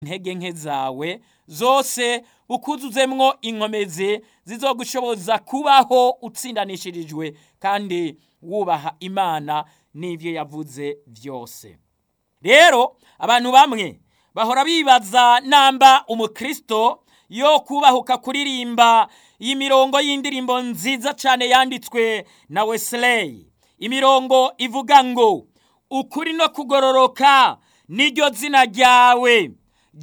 intege nke zawe zose ukuzuzemwo inkomezi zizogushoboza kubaho utsindanishirijwe kandi wubaha imana n'ivyo yavuze vyose rero abantu bamwe bahora bibaza namba umukristo yo kubahuka kuririmba iyi mirongo y'indirimbo nziza cyane yanditswe na Wesley imirongo ivuga ngo ukuri no kugororoka niryo zina ryawe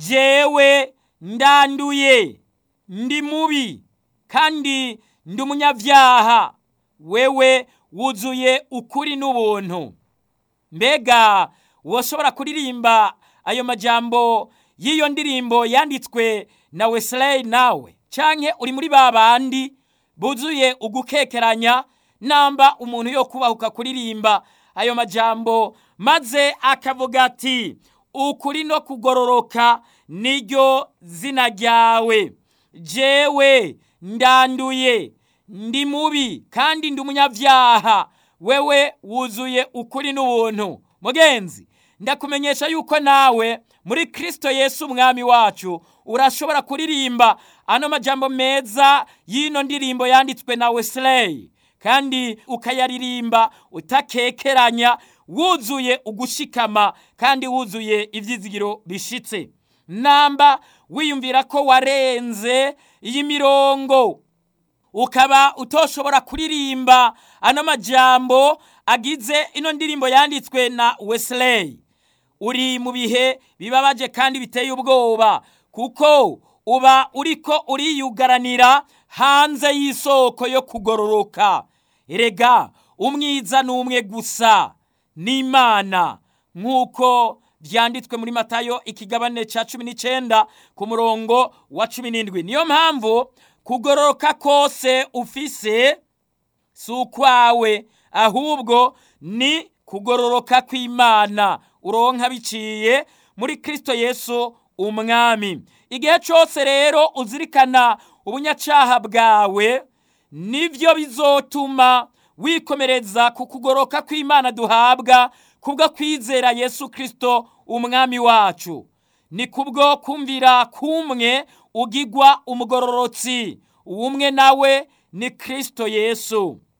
jewe ndanduye ndi mubi kandi ndi umunyabyaha wewe wuzuye ukuri n'ubuntu mbega woshobora kuririmba ayo majambo y'iyo ndirimbo yanditswe na Wesley nawe canke uri muri ba bandi buzuye ugukekeranya namba umuntu yo kubahuka kuririmba ayo majambo maze akavuga ati ukuri no kugororoka niryo zina ryawe jewe ndanduye ndi mubi kandi ndi umunyabyaha wewe wuzuye ukuri n'ubuntu mugenzi ndakumenyesha yuko nawe muri Kristo Yesu umwami wacu urashobora kuririmba ano majambo meza y'ino ndirimbo yanditswe na Wesley kandi ukayaririmba utakekeranya wuzuye ugushikama kandi wuzuye ivyizigiro bishitse namba wiyumvira ko warenze iyi mirongo ukaba utoshobora kuririmba ano majambo agize ino ndirimbo yanditswe na Wesley uri mu bihe bibabaje kandi biteye ubwoba kuko uba uriko uriyugaranira hanze y'isoko yo kugororoka erega umwiza n'umwe gusa n'imana nk'uko byanditswe muri matayo ikigabane cya cumi n'icyenda ku murongo wa cumi n'indwi niyo mpamvu kugororoka kose ufise si ukwawe ahubwo ni kugororoka kw'imana uronka biciye muri kirisito yesu umwami igihe cyose rero uzirikana ubunyacaha bwawe nibyo bizotuma wikomereza ku kugoroka kw'imana duhabwa kubwo kwizera yesu kirisito umwami wacu ni kubwo kumvira kumwe ugigwa umugororotsi umwe nawe ni kirisito yesu